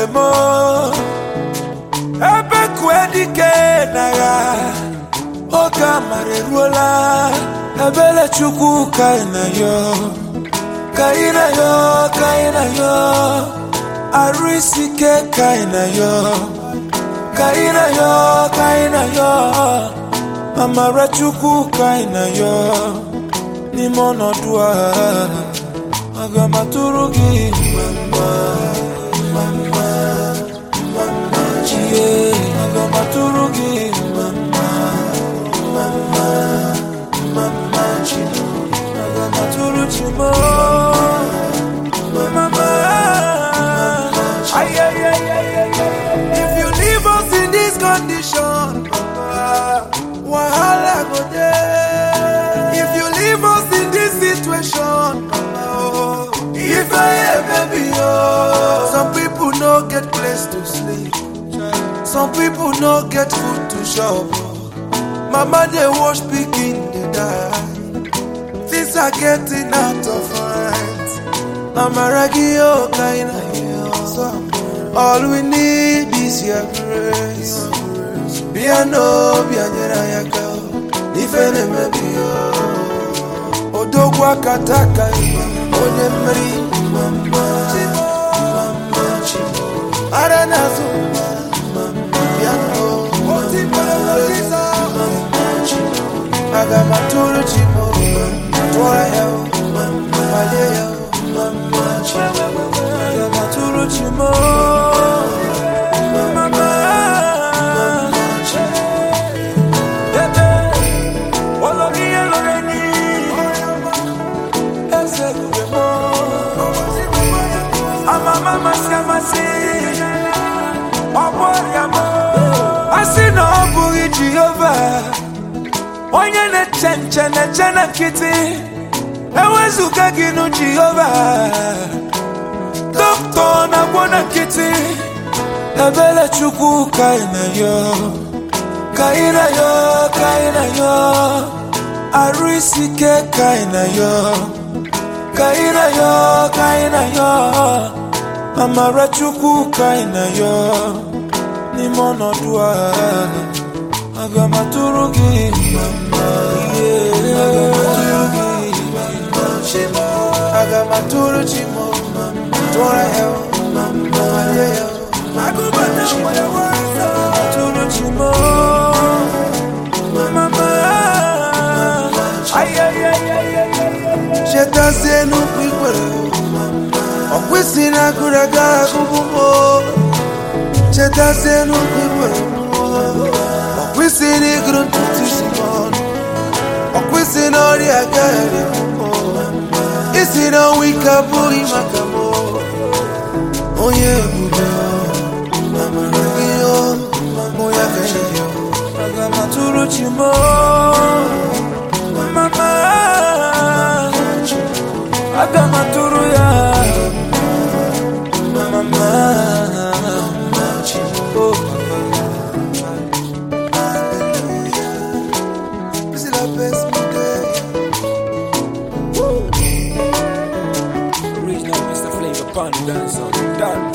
m ebe kue dike n'agha oge amara eruola ebere chukwu ka ị na yo ka ị na yo ka ị na yo arụ isi ike ka ị na yo ka ị na yo ka ị na yo amara chukwu ka ị na yo n'ime ọnọdụ a aga m atụrụ gị mma mma mma mma mma chie aga m atụrụ gị mma mma mma mma mma mma chi aga m atụrụ chi m mma mma Ay, ay, ay, ay, ay, ay. If you leave us in this condition, wahala go there. If you leave us in this situation, oh, if I am baby, oh, some people no get place to sleep. Some people no get food to shop. Mama they wash pikin they die. Things are getting out of hand. Amaragio kind of All we need is your grace. Biano, bianyera yaka. Ifene mebio. Odogwa kataka. Onye mmeri. Mama. Mama. Aranazo. Biano. Aga maturu chimo. Twara yao. Wale yao. Aga maturu chimo. Mama. Bebe. Ologi eloreni. Eze luremo. Amama masi amasi. Ọgbọrịamo. Asị na ọ bụghị Jehova. Onye na-eche nche na-eche na nkịtị. Ewezuga gị nụ Jehova. Dọkịta na-agwọ na nkịtị. Ebere Chukwu ka ị na yo. Ka ị na yo, ka ị na yo. Arụ isi ike ka ị na yo. Ka ị na yo, ka ị na yo. Amara Chukwu ka ị na yo. N'ime ọnọdụ a, aga m atụrụ gị mma yeah. Aga m atụrụ gị mma Aga m atụrụ chi m tụọrọ ya mma walie ya agụbata nwere nwere atụrụ chi m mama ay ay ay ay ay chetazie n'ukwu ikwere ọkwụsị na agụrụ aga agụbụ m chetazie n'ukwu ikwere ọkwụsị na ịgụrụ ntutu isi m ọnụ ọkwụsị na ọrịa agaghị isi na ọnwa ike abụghị maka m onye ebube amara gị mụ ya ka enyi gị aga m atụrụ chi m mama aga m atụrụ ya mama oh This is the best day. Original Mr. Flavor Pan Dancer. Done.